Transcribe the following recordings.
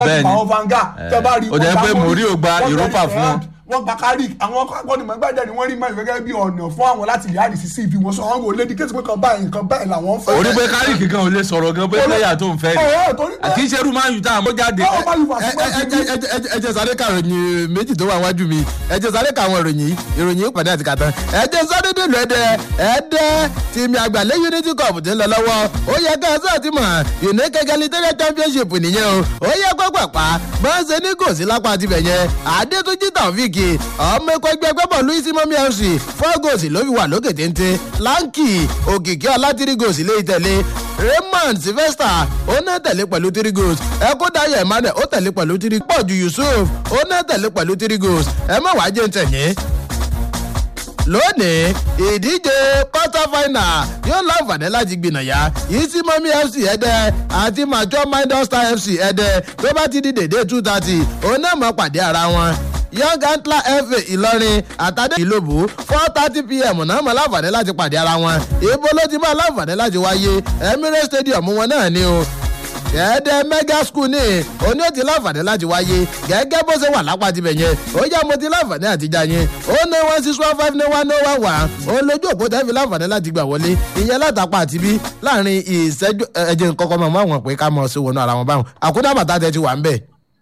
Bẹ́ẹ̀ni. àwọn vanga tẹ bá rí Ó jẹ́ wọ́n pé gbá Mourinho gba wọ́n Europa gba fún wọn. wọ́n gba carrick àwọn akọ́nìmọ̀ gbàdé ni wọ́n rí mẹ́rin gẹ́gẹ́ bí ọ̀nà fún àwọn láti lè àdìsí sí ibi wọn sọ àwọn wò lédi kéésì pé kan báyìí nǹkan báyìí làwọn fẹ́. orí pé kárìkì kan ò lè sọ̀rọ̀ gan pé pléyà tó ń fẹ́ ni Ọ̀rọ̀ torí pé- kì í ṣe irú máa ń yù tá a mọ́ jáde. Báwo bá yù wá ẹ sí wájú ẹ- ẹ- ẹ- ẹ- ẹ jẹ́ sáré ka ìròyìn méjì tó wà wájú mi ẹ jẹ́ sáré ka àwọn ìròyìn yìí ìròyìn yìí pàdé àti kàtàn ẹ jẹ́ sáré dèlù ẹ̀dẹ̀ ẹ̀dẹ̀ tìmí àgbàlẹ̀ unity cup ti ń lọ lọ́wọ́ ó yẹ ká ẹsẹ̀ ti mọ̀ unique egalitarian championship nìyẹn o ó yẹ pápápá bá ń ṣe ní gòsì lápá tibẹ̀ yẹn adétúnjì tàfíìkì ọmọ ẹ̀kọ́ ẹgbẹ́ gbẹ́bọ̀ luis momi fc four goals ló fi wà lókè téńté lanky òkìkí ọlátìrí goals lé ìtẹ̀lé raymond sylvester ó náà tẹ̀lé pẹ̀lú three goals ẹ̀kúndayọ̀ emmanuel ó tẹ̀lé pẹ̀lú three pọ̀jù yusuf ó náà tẹ̀lé pẹ̀lú three goals ẹ má wàá jẹ́ ń tẹ̀yìn lónìí ìdíje quarter final yóò láǹfààní láti gbìnàyà yìí sí mọ́mí fc ẹ̀dẹ́ àti mature minded star fc ẹ̀dẹ́ tó bá ti di dèdè two thirty òun náà mọ̀ pàdé ara wọn young antler fa ìlọrin àtàdé ìlòbù four thirty pm náà mọ̀ láǹfààní láti pàdé ara wọn ibo ló ti máa láǹfààní láti wáyé emirates stadium wọn náà ni o gẹ́gẹ́ mega school ní oní òtí láǹfààní láti wáyé gẹ́gẹ́ bó ṣe wà lápá tibẹ̀ yẹn ó yá mo ti láǹfààní àti já yẹn ó ní one six one five ní one ní one one ó lójú òpó tẹ́ fi láǹfààní láti gbà wọlé ìyẹn látàpá àti bí láàrin ìṣẹ́jú ẹ̀jẹ̀ nǹkan mọ̀ mọ́ àwọn pé ká mọ̀ sí wọnú ara wọn báwọn àkúndà bàtà tẹ ti wà ń bẹ̀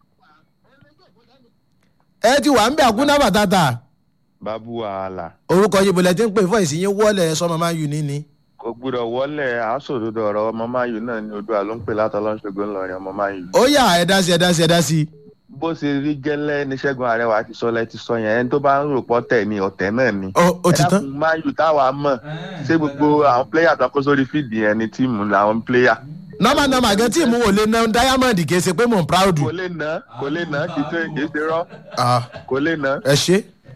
ẹ ti wà ń bẹ̀ àkúndà bàtà tà babu wàhálà orúkọ yìí bọ̀lẹ̀ tí ń pè fún ìsìn yín wọ́ọ̀lẹ̀ sọmọ máa ń yù ní ni. kò gbúdọ̀ wọlé àásòdodo ọ̀rọ̀ ọmọ máyù náà ní odò àlóńpẹ̀ látọlọ́ṣogbo ńlọrin ọmọ máyù. ó yà ẹ dá sí ẹ dá sí ẹ dá sí. bó ṣe rí gẹ́lẹ́ ní ṣẹ́gun àrẹwà ti sọ lẹ́ ti sọ yẹn ẹni tó bá ń rò pọ́ tẹ̀ ní ọ̀tẹ̀ náà ni. ó ó ti tán. ẹ̀dá máyù táwa mọ̀ ṣé gbogbo àwọn pléyà tó kó sórí fíìdì yẹn ni tíìmù làwọn pléyà. nọ́mà nọ́mà gan tí mò ń lè ná diamond kì í ṣe pé mò ń proud. kò lè ná kò lè ná kì í ṣe kì í ṣe rọ́ Ah, kò lè ná. ẹ ṣe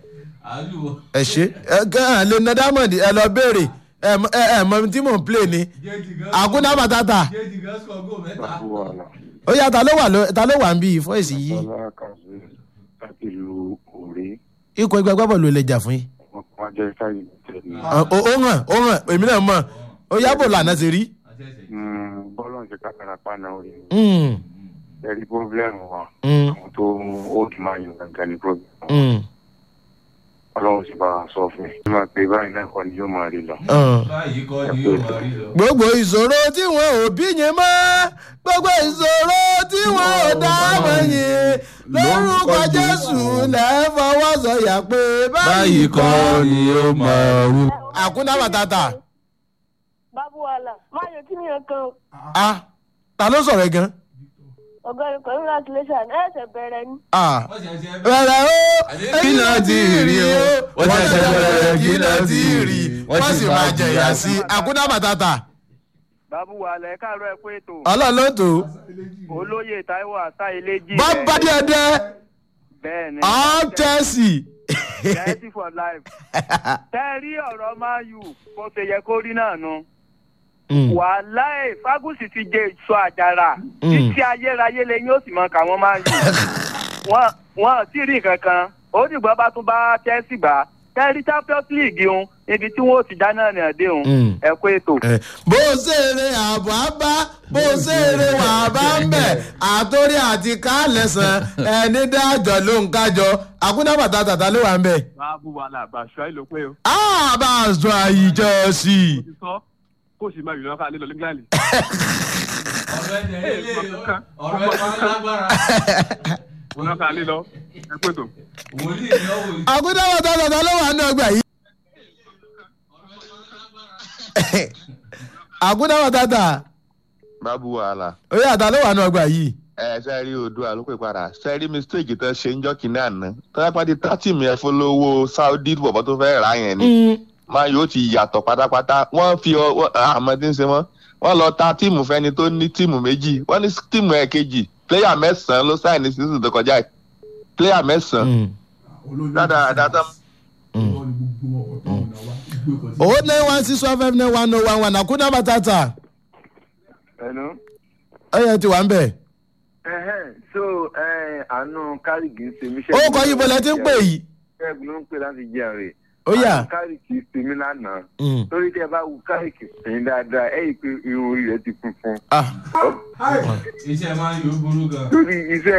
ẹ ṣe ẹ gan lè ná diamond ẹ lọ béèrè ẹ mọ- ẹ ẹ mọ tí mò ń play ni àkúndà bàtàtà babu wàhálà ó yà ta ló wà ló ta ló wà ń bí fọ́ọ̀sì yìí bọ́lá kàṣí láti lu òré ikọ̀ ẹgbẹ́ agbábọ̀lù lè jà fún yín. wọn kọ́ jẹ́ káyì tẹ̀lé Ah, ó ó hàn ó hàn èmi náà mọ̀ ó yàbò lànà sí rí. bọ́lá ń ṣe kákàrà paná orí Mm, ẹ̀rí pọ́blẹ́mù wa mm, àwọn tó old man yìí gangan ní pọ́blẹ́mù mm, ọlọ́run sì bá wa sọ fún mi. máa pe báyìí náà kọ́ ni yóò máa rí lọ. ah. báyìí kọ́ ni yóò máa rí lọ. gbogbo ìṣòro tí wọn ò bí yẹn mọ́ gbogbo ìṣòro tí wọn ò dá mọ́ yẹn lórúkọ jésù lẹ́ fọwọ́ sọ̀yà pé báyìí kọ́ ni yóò máa rú. àkúndà bàtàtà bábú wàhálà máa yọ kí nìyẹn kan ah ta ló sọ̀rọ̀ ẹ̀ gan ọ̀gá ẹ̀kọ́ congratulation ẹ̀ ṣẹ̀ bẹ̀rẹ̀ ni. ah bẹ̀rẹ̀ o kí náà ti rí o wọ́n ṣẹ̀ṣẹ̀ bẹ̀rẹ̀ kí náà ti rí wọ́n sì máa jẹ̀yà sí àkúndà bàtàtà bábú wàhálà ẹ káàárọ̀ ẹ pé ètò ọlọ́run ló tó olóyè taiwo àṣà iléjì bá bá díẹ̀ díẹ̀ bẹ́ẹ̀ ni all chelsea Chelsea for life tẹ́ ẹ rí ọ̀rọ̀ man u bó ṣe yẹ kó rí náà nu wàhálà ẹ̀ fágùsì ti jẹ ìṣọ àjàrà títí ayérayé lẹ́yìn ó sì mọ káwọn man u wọn wọn sì rí nǹkan kan ó dìgbà bá tún bá Chelsea gbà tẹ́ ẹ rí champions league un ibi tí wọ́n ó ti dáná ní ọdẹ un Mm. ẹ kó ètò. Eh, bó ṣeré àbọ̀ á bá bó ṣeré wà á bá ń bẹ̀ àtórí àti kálẹ̀sán ẹni dájọ́ ló ń kájọ àkúndà bàtà tàtà ló wà ń bẹ̀. báàbù wàhálà bàṣọ àìlò pé o a bá a sọ àyíjọ sí i. mo ti sọ kó o sì máa yìnbọn ká nílò england ọ̀rọ̀ ẹ̀ dẹ̀ lé ọ̀rọ̀ ẹ̀ máa ń lágbára. wọn náà ká nílò ẹ pé tó. wòlíì ni ó wò àkúndà bàtà tàtà ló wà ní ọgbà yìí. àkúndà bàtà tà babu wàhálà ó yàtà ló wà ní ọgbà yìí. ẹ ṣe rí odò àlópè padà ṣe rí mistake tó ṣe ń jọ́ kínní àná tọ́lápàdé tátìmù yẹn fọlọ́wọ́ saudi bọ̀bọ̀ tó fẹ́ rà yẹn ni máa yóò ti yàtọ̀ pátápátá wọ́n fi ọ àmọ́ tí ń ṣe wọ́n wọ́n lọ ta tíìmù fẹ́ni tó ní tíìmù méjì wọ́n ní tíìmù ẹ̀ kejì pléyà mẹ́sàn-án ló sáì ní sísè tó kọjá yìí pléyà mẹ́sàn-án dáadáa dáadáa owó nine one six one five nine one oh one one àkúndà bàtà tà ẹnu. ẹ yẹ ti wà ń bẹ̀. so àánú kárìkì ń ṣe mí ó kọ yìí bọ̀lẹ̀ tí ń pè yìí. ṣẹ́gun ló ń pè láti jẹ́ rè. ó yà. àánú kárìkì ṣe mí lánàá. Mm. torí tí ẹ bá wu kárìkì sẹ́yìn dáadáa ẹ̀ yìí pé irun orí rẹ̀ ti funfun. Ah. iṣẹ́ máa ń yọ burú gan. torí iṣẹ́